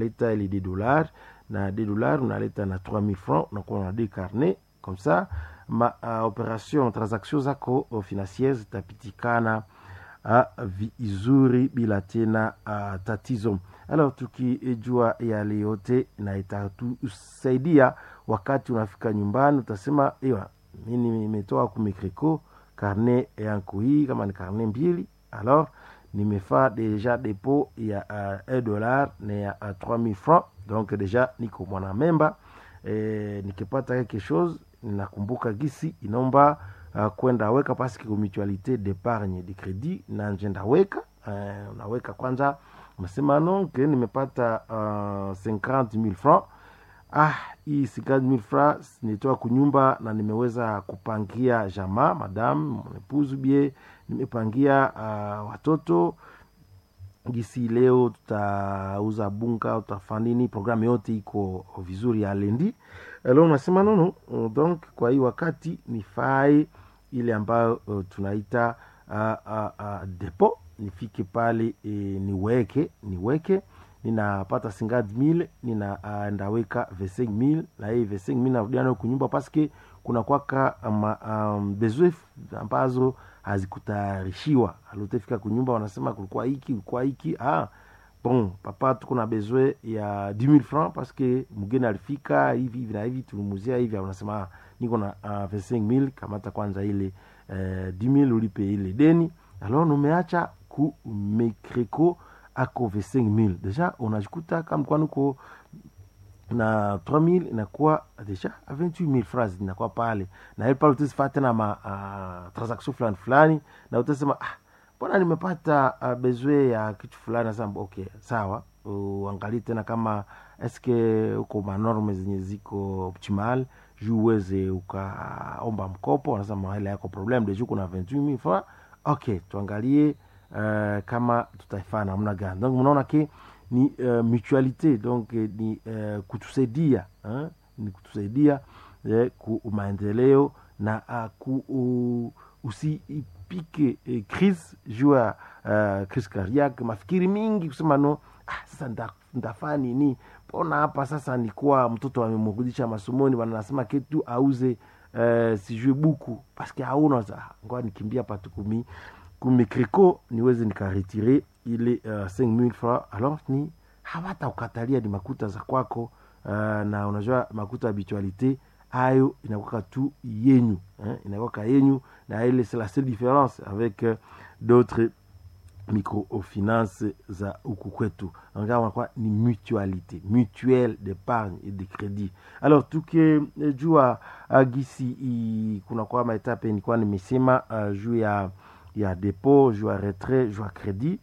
leta ile des dollars na des dollars unaleta na 3000 francs unakuwa na deux carnet comme ça ma uh, operation transaction zako uh, financiere zitapitikana uh, vizuri bila tena uh, tatizo alors tukijua yale yote na itatusaidia wakati unafika nyumbani utasema ewa mi nimetoa kumikriko karne yangu hii kama ni karne mbili alors nimefaa deja depo ya uh, 1 dollar na ya uh, 3000 francs donc deja niko mwana memba e, nikipata quelque chose ninakumbuka gisi inomba uh, kwenda weka paske ku mutualité d'épargne de crédit na njenda weka uh, unaweka kwanza unasema no ke nimepata uh, 50000 francs ah hii 50000 francs nitoa kunyumba na nimeweza kupangia jamaa madam mwepuzu bie nimepangia uh, watoto gisi leo tutauza bunga tutafanini programu yote iko vizuri ya lendi leo unasema nono donc kwa hii wakati nifae ile ambayo uh, tunaita uh, uh, uh, depo nifike pale e, niweke niweke ninapata singad mil nina uh, ndaweka v mil na hii v mil narudia nayo kunyumba paske kuna kwaka um, um, bezwe ambazo hazikutayarishiwa alotefika kunyumba wanasema kulikuwa hiki kulikuwa hiki ah, bon papa tuko na bezwe ya 10000 francs paske mgeni alifika hivi hivi na hivi tulimuzia hivi unasema ah, niko na uh, 25000 kamata kwanza ile uh, 10000 ulipe ile deni alors numeacha ku mekreko ako 25000 deja unajikuta kama kwani uko na 3000 inakuwa deja 28000 francs inakuwa pale na ile pale utasifaa tena ma uh, transaction fulani fulani na utasema ah mbona nimepata uh, bezwe ya kitu fulani nasema okay sawa uangalie tena kama eske uko manorme zenye ziko optimal juu uweze ukaomba mkopo unasema hela yako problem deja kuna 28000 francs okay tuangalie uh, kama tutaifaa namna gani donc mnaona ke ni uh, mutualité donc eh, ni uh, kutusaidia eh, ni kutusaidia eh, ku maendeleo na uh, ku uh, usipike eh, crise juu ya uh, crise cardiaque mafikiri mingi kusema no ah, sasa nda, ndafaa nini mbona hapa sasa nikuwa mtoto amemrudisha masomoni wanasema ketu auze uh, sijue buku paske hauna ngoa nikimbia patukumi kumikriko niweze nikaretire ile uh, 5000 francs alors ni hawata ukatalia ni makuta za kwako uh, na unajua makuta habitualité ayo inakwaka tu yenyu eh, inakwaka yenyu na ile c'est la seule différence avec uh, d'autres microfinance za huku kwetu unakuwa ni mutualité mutuelle d'épargne et de crédit alors tukijua uh, gisi kunakuwa maetape nilikuwa nimesema uh, juu ya ya depo juu ya retrait juu ya credit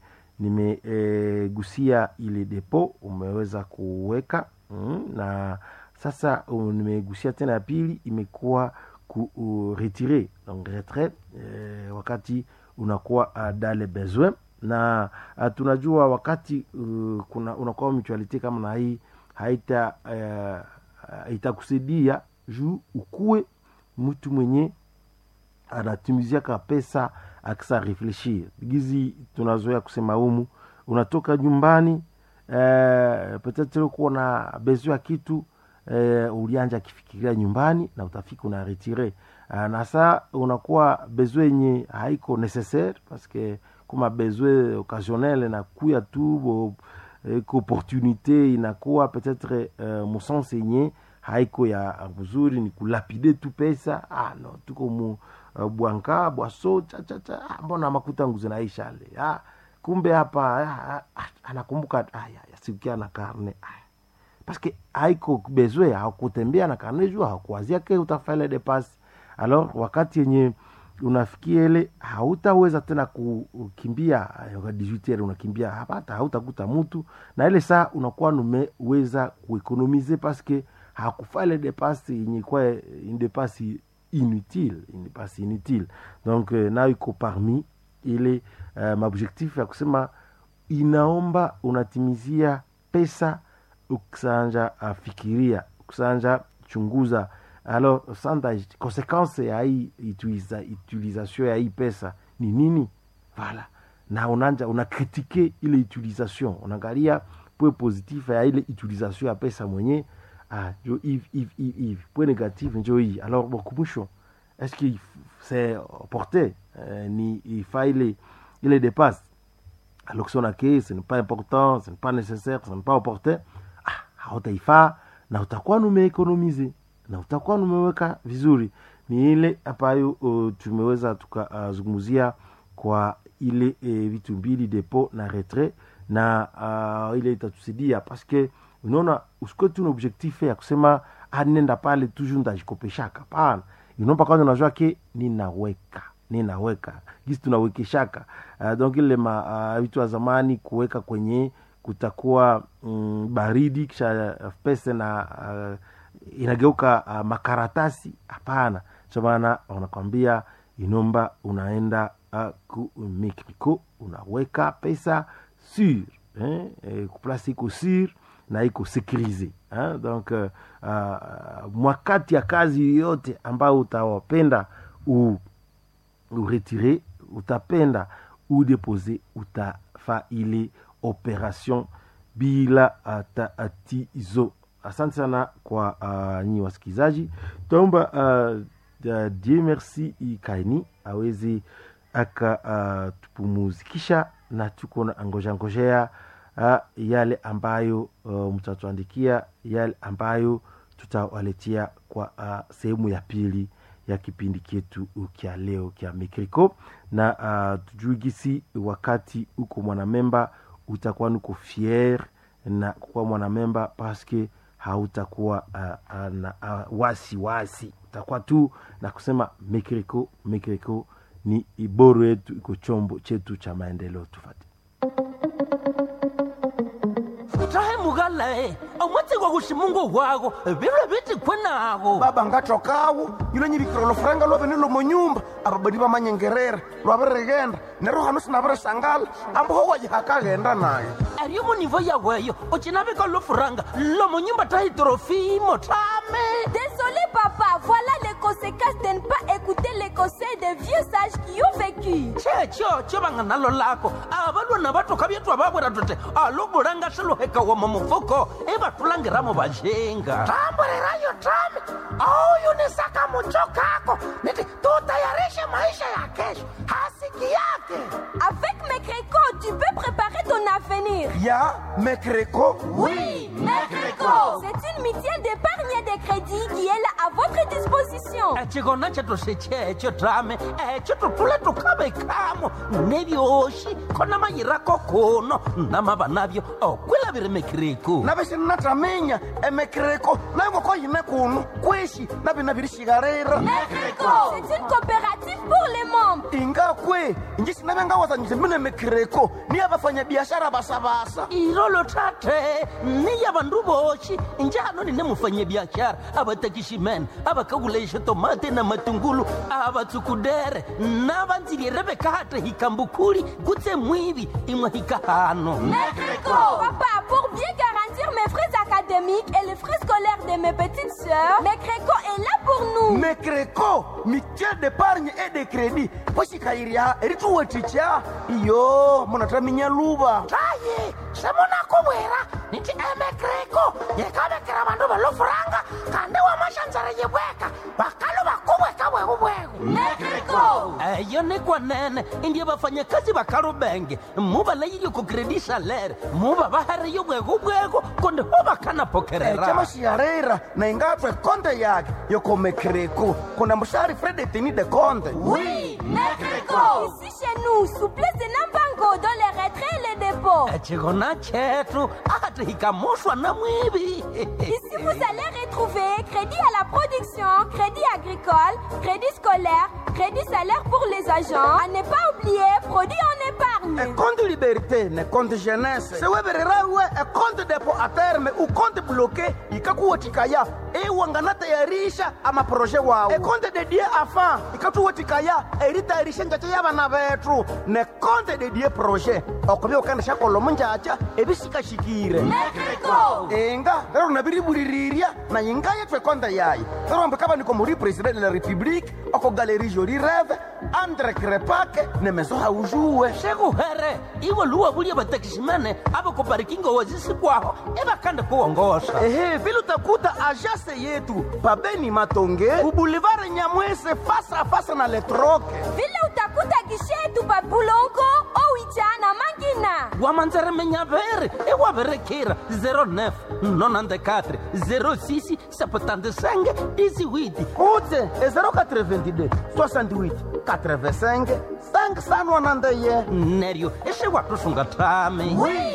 nimegusia e, ile depo umeweza kuweka mm, na sasa um, nimegusia tena ya pili imekuwa kuretire donc retrait e, wakati unakuwa uh, dale besoin na uh, tunajua wakati uh, kuna unakuwa mutualite kama na hii haita uh, itakusaidia juu ukuwe mtu mwenye anatumiziaka pesa akisa refleshir gizi tunazoea kusema humu unatoka nyumbani eh, petetre kuwa na bezo ya kitu eh, ulianja akifikiria nyumbani na utafika una retire eh, na saa unakuwa bezo yenye haiko necessaire paske kuma bezo occasionnel na kuya tu bo, eh, opportunité inakuwa petetre eh, musanse yenye haiko ya mzuri ni kulapide tu pesa ah, no tuko mu uh, bwanka bwaso chachacha ah, mbona makuta nguzi naisha le ah, kumbe hapa ah, ah, anakumbuka ah, yasikia na karne ah. paske haiko bezwe hakutembea na karne juu hakuwazia ke utafaile depasi alors wakati yenye unafikia ile hautaweza tena kukimbia 18 unakimbia hapata hautakuta mtu na ile saa unakuwa numeweza kuekonomize paske hakufaa ile depasi yenye kwa une depasi inutile une depasi inutile donc euh, nayo iko parmi ile uh, maobjectif ya kusema inaomba unatimizia pesa ukisanja afikiria ukisanja chunguza alors sanda conséquence ya hii utiliza, utilisation ya hii pesa ni nini vala na unanja unakritike ile utilisation unaangalia point positif ya ile utilisation ya pesa mwenye ah, njo hivi hivi hivi hivi point négatif njo hii alors bon kumwisho est-ce que c'est porté euh, ni ifaa ile ile dépasse alors si on a que ce n'est pas important ce n'est pas nécessaire ce n'est pas opportun ah, hautaifaa na utakuwa numeekonomize na utakuwa numeweka vizuri ni ile ambayo uh, tumeweza tukazungumzia uh, kwa ile e, vitu mbili depo na retrait na uh, ile itatusaidia paske unaona usikuwe tu na objectif ya kusema ah, nenda pale toujours ndajikopeshaka pana inomba kwanza unajua ke ninaweka ninaweka gisi tunawekeshaka uh, donc ile ma uh, vitu wa zamani kuweka kwenye kutakuwa mm, baridi kisha uh, pesa na uh, inageuka uh, makaratasi hapana cho maana wanakwambia inomba unaenda uh, ku mexico unaweka pesa sur eh, eh, kuplasi iko sur na iko sécurisé hein? donc uh, uh, mwakati ya kazi yoyote ambayo utawapenda u uretire utapenda udepose utafa ile operation bila tatizo asante sana kwa uh, nyi wasikilizaji taomba uh, uh, die merci ikaini awezi akatupumuzikisha uh, na tuko na angojea ngojea uh, yale ambayo uh, mtatuandikia yale ambayo tutawaletea kwa uh, sehemu ya pili ya kipindi chetu kya leo kya mikriko na uh, tujui gisi wakati uko mwanamemba utakuwa nuko fier na kukuwa mwanamemba paske hautakuwa uh, uh, na uh, wasi wasi utakuwa tu na kusema mikriko mikriko ni iboro yetu iko chombo chetu cha maendeleo tufate utahe mugalae omwatsigwa kuximungu wako vilwe vitikwe nako baba ngatokawo yilo nyivikira lofuranga lwavene lomonyumba ababadi bamanyengerera lwavirigenda nero hano sinavirisangala amboho wajihakaghenda nayo ariyo munivo yaweyo ucinavika lofuranga lomonyumba tahitrofimo tame Désolé papa, voilà les conséquences de ne pas écouter les conseils des vieux sages qui ont vécu. checho cho vanga nalo lako avalwana vatoka vyetu avavwera tote alobulanga swiluheka wama mufuko ivatulangiramo vajenga tamburirayo tame auyunisaka mucho kako niti tutayarishe maisha ya kesho hasiki yake Avec mes crécots, tu peux préparer ton avenir. ya mekreko Oui, Mecreco C'est une mutuelle d'épargne et de crédit qui est là à votre disposition. chikona chetu sechecho tame echo tutule tukavekamo nevyoxi kona mayirako kuno namava navyo okwilaviri mekiriku navisinataminya emekreko nayongoko yine kuno kwishi navina virishikarira Mecreco C'est une coopérative pour les membres. ingakwe njisinavyangawazanyise mine mekreko ni avafanyabiashara basabasa ilolo tate niya vandu voxi njano nine mufanyabiaxara avatakiximene avakakulaixa tomate na matungulu avatsukudere na vandzilire vekate hikambukuli kutse mwivi imwe hikahano Mecreco Papa, pour bien garantir mes frais académiques et les frais scolaires de mes petites sœurs, Mecreco est là pour nous. mekreko mutuelle d'épargne et de crédit poxikayiriha erituweticha iyo munataminya luva tayi semunakuvwera niti emekreko yekavekera vandu valofuranga kandi wamaxandzara yivweka vakalo vakuvweka vwekuvweku Mecreco eyo ni kwanene indiye vafanyakazi va kalubenge mu va layile ku credit salaire mu va va hariyo bwekubweko kundi ho va kana pokerera camaxiharera na ingatwe konte yake yoko mekreko kuna mushari fredetini de konte Oui, Mecreco Ici chez nous, souplesse de Nambango dans les retraits et les dépôts. chikona chetu ati hikamuxwa na mwivi Ici, vous allez retrouver crédit à la production, crédit agricole, crédit scolaire, crédit salaire pour les agents. À ne pas oublier, produit en épargne. ekonte liberté ne konte jeunesse sewevererawe ekonte depo a terme ukonte bloke ikakuwetikaya iwanganatayarisha amaproje wawu ekonte dedie afa ikatuwatikaya eritayarisha njacha yabana bethu nekonte dedie proje okubya ukandisha kolomo njacha ebisikashikire Mexico! inga lero nabiriburirirya na yinga yethu ekonte yayi lero ambikaba muri president de la republique oko galerie joli reve andre krepake nemeso haujuwe shekuhere iwe luwa bulya batakishimene abakoparikingo wazisikwaho ebakanda kuwongosa ehe vile utakuta ajase yetu pabeni matonge ubulivare nyamwese fasa fasa na letroke Vile utakuta gishetu pa Bulongo, Owicha na Mangina. wamanzeremenyaveri ewaverekira 09 94 06 75 18 utse e 082 68 85 5sanwanandeye neryo esewatusunga tami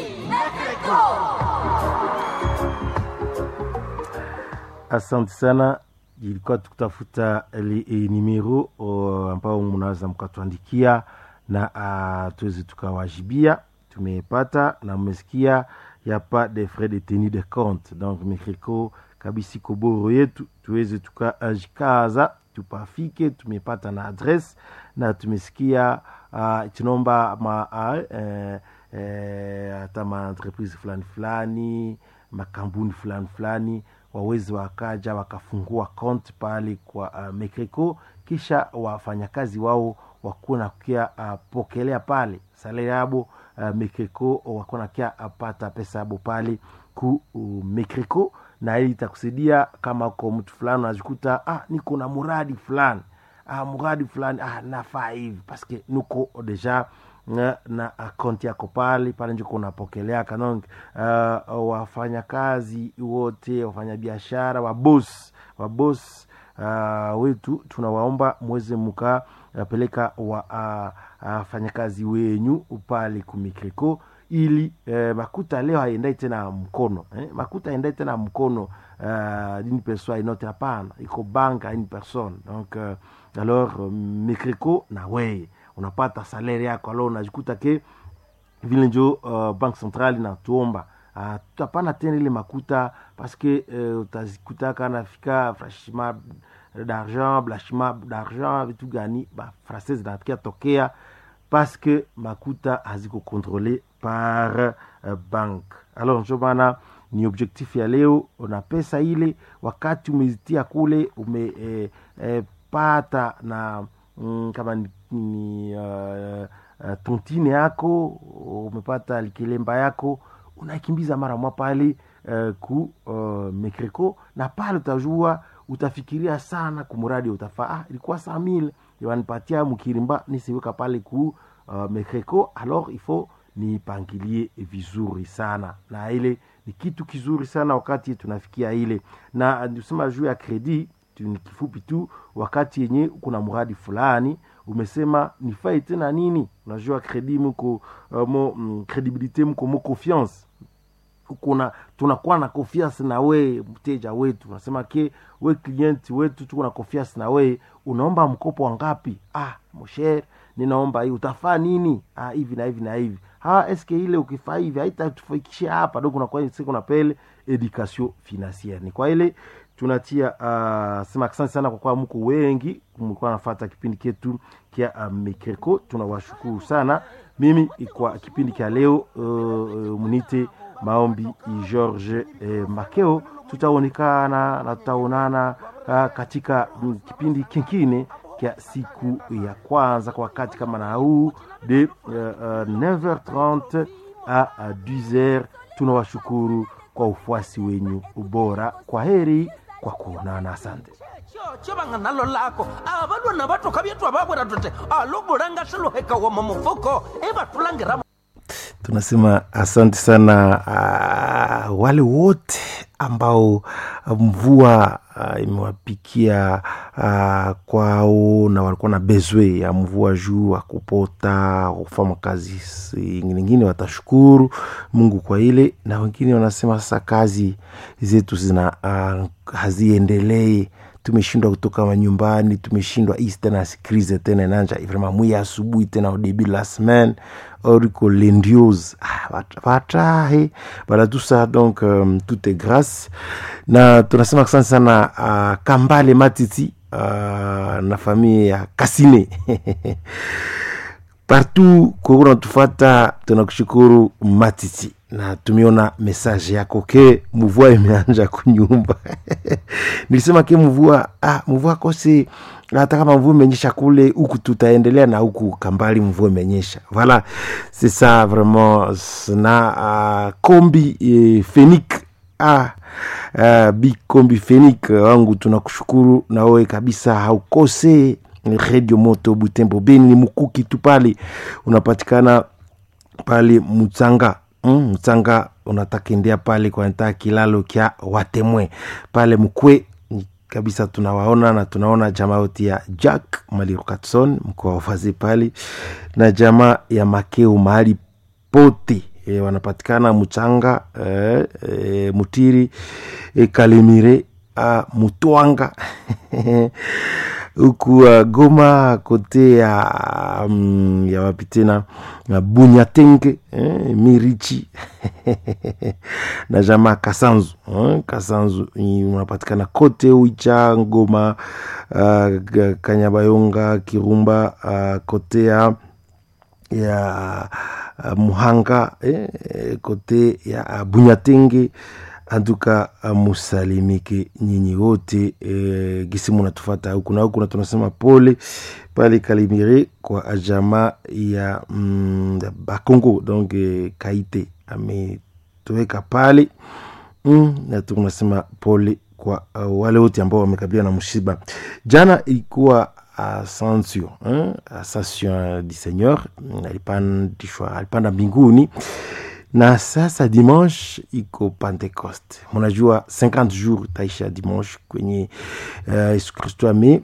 asante sana ilikuwa tukutafuta li, e, nimero o, ambao mnaweza mkatuandikia na uh, tuweze tukawajibia tumepata na mmesikia ya pas de frais de tenue de compte donc mikriko kabisi koboro yetu tuweze tukajikaza tupafike tumepata na adresse na tumesikia uh, tunaomba ma uh, eh, eh, hata maentreprise fulani fulani makampuni fulani fulani wawezi wakaja wakafungua kont pale kwa uh, mekreko kisha wafanyakazi wao wakuwa nakia uh, pokelea pale salari yabo uh, mekreko wakuwa nakia apata pesa yabo pale ku uh, mekreko na hii itakusaidia kama ko mtu fulani unajikuta ah, niko na muradi fulani ah, muradi fulani ah, nafaa hivi paske nuko deja na, na akaunti yako pale pale njo kunapokeleaka donc uh, wafanyakazi wote wafanyabiashara wabos wabos uh, wetu tunawaomba mweze mukapeleka wafanyakazi uh, uh, wenyu pale kumikreko ili eh, makuta leo haendai tena mkono eh? makuta haendai tena mkono uh, d'une personne à une autre hapana iko banque à une personne donc euh, alors euh, mikreko na weye unapata salaire yako alo unajikuta ke vile njo uh, banque centrale inatuomba uh, tutapana tena ile makuta paske uh, utazikutaka nafika franchiment d'argent blanchiment d'argent vitu gani ba français zinakia tokea parce que makuta haziko contrôlé par uh, banque alors njo maana ni objectif ya leo una pesa ile wakati umezitia kule umepata eh, eh, na mm, kama ni, ni uh, uh, tontine yako umepata likilemba yako unaikimbiza mara mwa pale uh, ku uh, mekreko na pale utajua utafikiria sana kumuradi utafaa ah, ilikuwa saa mil wanipatia mkirimba nisiweka pale ku uh, mekreko alors il faut nipangilie vizuri sana na ile ni kitu kizuri sana wakati tunafikia ile na tusema juu ya kredi ni kifupi tu wakati yenye kuna mradi fulani umesema nifai tena nini unajua kredi mko uh, mo mm, credibilite mko mo confiance kuna tunakuwa na confiance na we mteja wetu unasema ke we client wetu tuko na confiance na we unaomba mkopo wangapi ah mosher ninaomba hii utafaa nini ah, hivi na hivi na hivi ha eske ile ukifaa hivi haitatufikishia hapa do kunakuwa siku na pele education financiere ni kwa ile tunatia uh, sema asante sana kwa kuwa mko wengi mlikuwa nafata kipindi ketu kia uh, mikreko tunawashukuru sana mimi kwa kipindi kya leo uh, uh, munite maombi george eh, makeo tutaonekana na tutaonana uh, katika mm, kipindi kingine kya siku ya kwanza kwa wakati kama na huu de uh, uh, 9h30 a 10h tunawashukuru kwa ufuasi wenyu ubora kwa heri kwa kuonana asante chocho vang'analo lako avalwana vatoka vyetu avavwera tote aluvulanga swiluheka wama mufuko ivatulangiramo tunasema asante sana uh, wale wote ambao mvua uh, imewapikia uh, kwao na walikuwa na bezwe ya mvua juu wa kupota kufanya kazi ingine watashukuru mungu kwa ile na wengine wanasema sasa kazi zetu zina uh, haziendelei tumeshindwa kutoka manyumbani tumeshindwa hii tena sikrize tena nanja vraiment mwi asubuhi tena au début de la semaine oriko lendiose ah, vatahe voilà tout ça donc um, tout est grâce na tunasema asante sana uh, kambale matiti uh, na familia ya kasine partout koko natufata tunakushukuru matiti na tumeona message yako ke mvua imeanja kunyumba nilisema ke mvua ah, mvua kose hata kama mvua imenyesha kule huku tutaendelea na huku kambali mvua imenyesha voilà c'est ça vraiment na uh, kombi eh, fenik ah, uh, bi kombi fenik wangu tunakushukuru na wewe kabisa haukose redio moto butembo beni ni mukuki tu pale unapatikana pale mutsanga mm, mutsanga unatakendea pale kwa ntaa kilalo kya watemwe pale mkwe kabisa tunawaona na tunaona jamaa yote ya jack malirukatson mkoa wafazi pale na jamaa ya makeu mahali pote e, wanapatikana muchanga e, e, mutiri e, kalemire a, mutwanga huku uh, goma kote ya um, ya wapi tena na bunyatenge eh, mirichi na jamaa kasanzu eh, kasanzu unapatikana kote uicha ngoma uh, kanyabayonga kirumba uh, kote ya ya uh, muhanga eh, kote ya uh, bunyatenge antuka musalimike nyinyi wote e, gisi munatufata huku na huku na tunasema pole pale kalimire kwa ajama ya mm, bakongo donc e, kaite ametoweka pale mm, na tunasema pole kwa uh, wale wote ambao wamekabiliwa na mshiba jana ilikuwa ascension eh? ascension du seigneur alipandishwa alipanda mbinguni na sasa dimanche iko pentecoste munajua 50 jours taisha dimanche kwenye uh, yesu kristo ame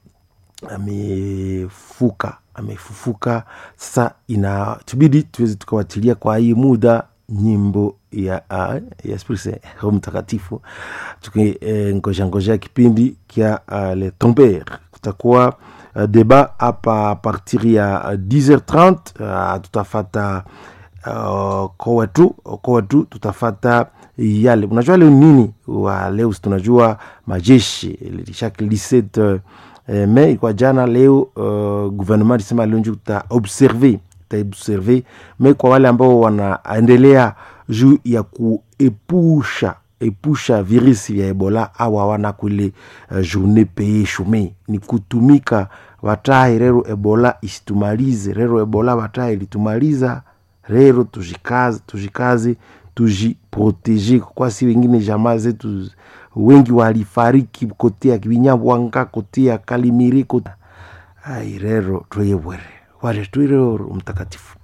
amefuka amefufuka sasa ina tubidi tuweze tukawatilia kwa hii muda nyimbo ya uh, ya spirse roho mtakatifu tukingoja eh, ngoja kipindi kya uh, le tomber kutakuwa uh, deba hapa partir ya uh, 10h30 uh, tutafata uh, kwa wetu kwa wetu tutafata yale unajua leo nini wa leo tunajua majeshi chaque 17 eh, me kwa jana leo uh, gouvernement lisema leo njo tutaobserve tutaobserve me kwa wale ambao wanaendelea juu ya kuepusha epusha virusi vya ebola au hawana kule uh, journée paye chome ni kutumika watahi rero ebola isitumalize rero ebola watahi ilitumaliza rero tujikaze tujikaze tujiproteje kwa si wengine jamaa zetu wengi walifariki kote ya kibinyabwanga kote ya kalimiri kote ai rero tweyebwere wale twirero mtakatifu